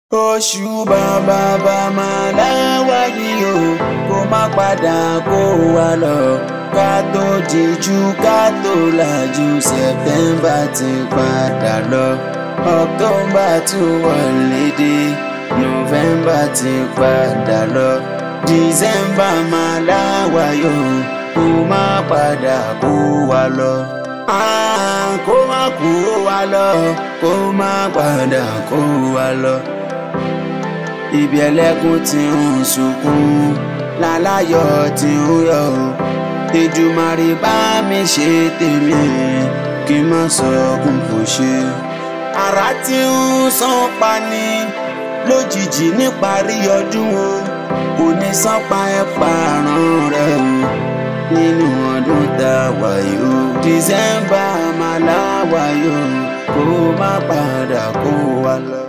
oṣù bàbá bàmà láwa yìí o kó má padà kó wa lọ ká tó jíjú ká tó làjú September ti padà lọ October tún wọlé dé November ti padà lọ December máa láwa yóò kó má padà kó wa lọ. Ah, kó má kó wa lọ kó má padà kó wa lọ ibi ẹlẹ́kùn tí ń sunkún láláyọ̀ tí ń yọ̀ o Èdùmàrè bá mi ṣe tèmi kí n má sọkún kò ṣe. àrà tí ń sán pa ni lójijì níparí ọdún o kò ní sán pa ẹ pààrọ̀ rẹ o nínú ọdún tá a wà yìí o December máa láwàá yìí o kó má padà kó wa lọ.